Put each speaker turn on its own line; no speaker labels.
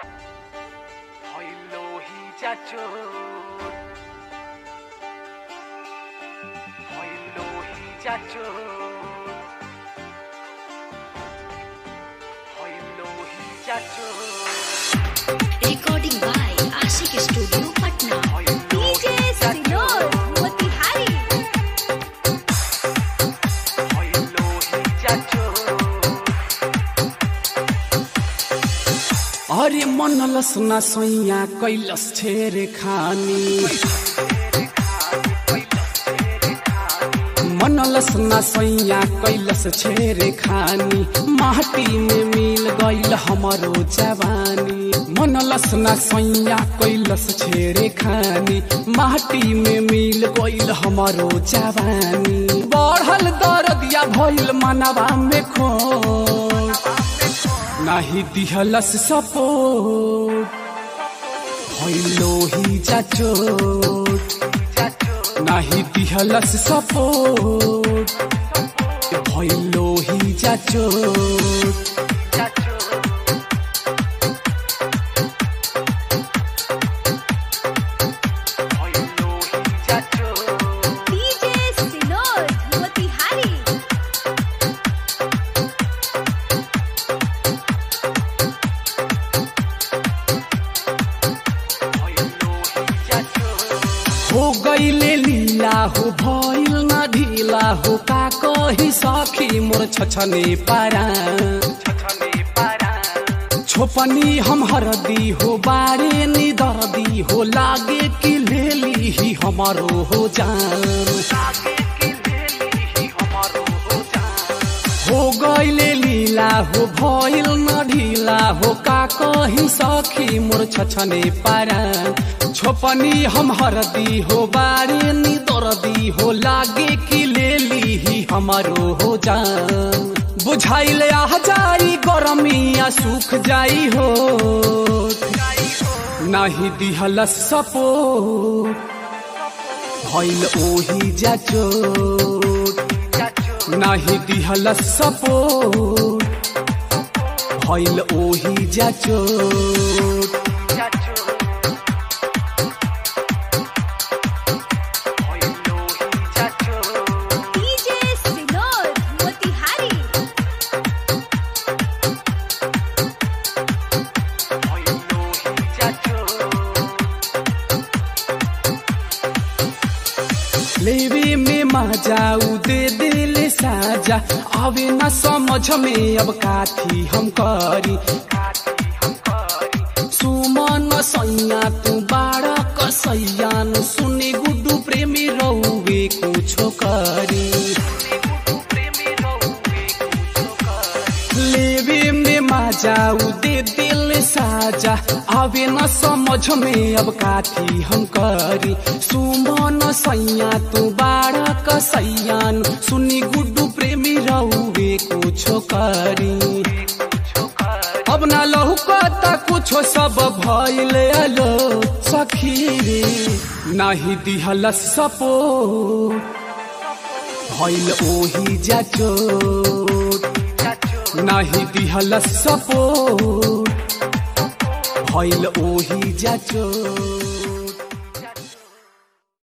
চাচুর হইলোহি চাচুর হইলোহি চাচুর
Recording by Ashik Studio, Patna. DJ Sinor, Motihari.
হইলোহি চাচুর
अरे मनलस न सैया कैलस छेरे खानी मनलस न सैया कैलस छेरे खानी माटी में मिल गईल हमरो जवानी मनलस न सैया कैलस छेरे खानी माटी में मिल गईल हमरो जवानी बढ़ल दरदिया भइल मनवा में खो नाही दिहलस सपोर्ट भइलो ही जाचोट नाही दिहलस सपोर्ट भइलो ही जाचोट
হইলোহি চাচুর
DJ Sinor, Motihari.
হইলোহি চাচুর
हो गईले लीला हो भइल न ढिला हो का कही सखी मोर छछने पारा
ছছনে পারা
छोपनी हम हरदी हो बारे नि दर्दी हो लागे कि लेली ही हमारो हो जान
লাগে কি লেলি हमारो हो जान
हो गईले लीला हो भइल न ढिला हो का कही सखी मोर छछने पारा छोपनी हम हरदी हो बारे नि दर्दी हो लागे कि लेली ही हमारो हो जान बुझाइले आ जाई गरमिया सुख जाई हो नाही दिहलस सपोर्ट भइल ओही जाचोट नाही दिहलस सपोर्ट भइल ओही जाचोट
DJ Sinor, Motihari.
लेवे में मजाऊ दे दिल साजा आवे न समझ में अब काथी हम करी सुमन सैया तू बाड़ा कसैयान सुने गुड्डू प्रेमी रहुवे कुछो करी लेवे में मजाऊ दे दिल साजा आवे न समझ में अब काथी हम करी सुमन सैया तू बाड़ा कसैयान सुनी गुड्डू प्रेमी रहुवे कुछो करी अब ना लहू कता कुछो सब भइल अलो सखी रे नाही दिहलस सपोर्ट भइल ओही जाचोट नाही दिहलस सपोर्ट भइल ओही जाचोट